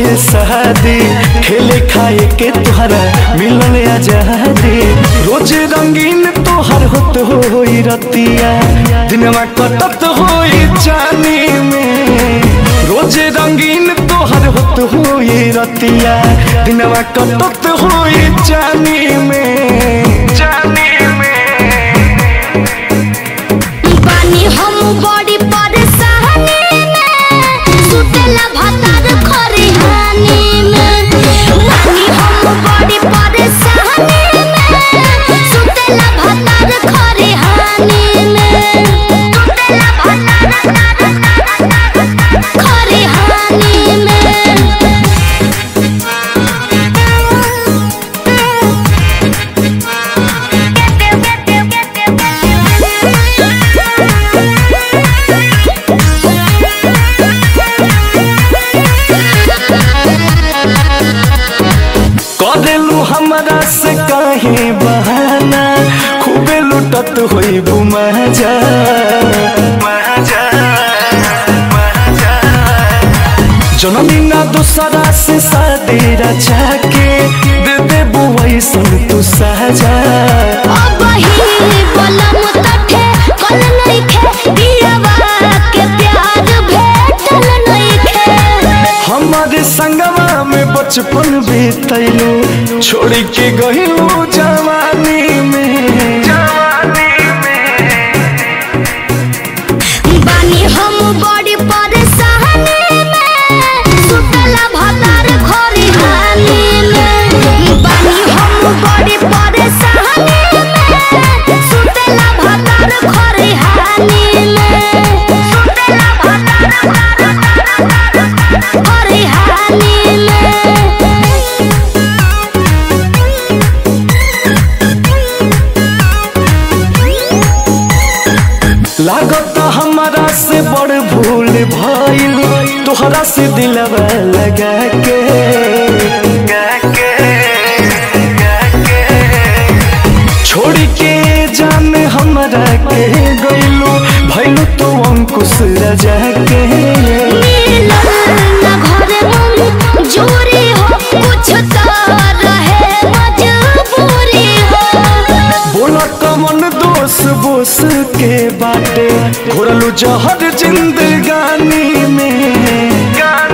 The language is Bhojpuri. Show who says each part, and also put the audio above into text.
Speaker 1: मोरे शादी खेले खाए के तुहरा मिलल आजादी रोज रंगीन तोहर होत होई रतिया दिनवा कटत होई चानी में रोज रंगीन तोहर होत होई रतिया दिनवा कटत होई चानी में चानी में
Speaker 2: बानी हम बड़ी परेशानी में सुतेला भतार खरिहानी में बानी हम बड़ी परेशानी में सुतेला भतार खरिहानी में सुतेला भतार खरिहानी में
Speaker 1: करेलू हमरा से काहे बहाना खूबे लुटत होई बुमजा जनमी ना दूसरा से शादी रचा के दे दे बुआई सुन तू साजा
Speaker 2: अब ही बलम तठे कल नइखे दियावा के प्यार भेटल नइखे
Speaker 1: हमारे संगवा में बचपन बीतैलू छोड़ के गहिलू जवानी में जवानी में
Speaker 2: बानी हम बड़ी परेशानी में सुतला भतार खरिहानी में बानी हम बड़ी परेशानी में सुतला भतार खरिहानी में सुतला भतार खरिहानी में
Speaker 1: लागत हमारा से बड़ भूल भइल तोहरा से दिलवा लगा के छोड़ के जान हमरा के गइलू भइलू तो अंकुश रजा के
Speaker 2: मिलल ना घरे मन जोरी हो कुछ तो रहे मजबूरी हो
Speaker 1: बोला कमन दोष बोस के बाटे घोरलू जहर जिंदगानी में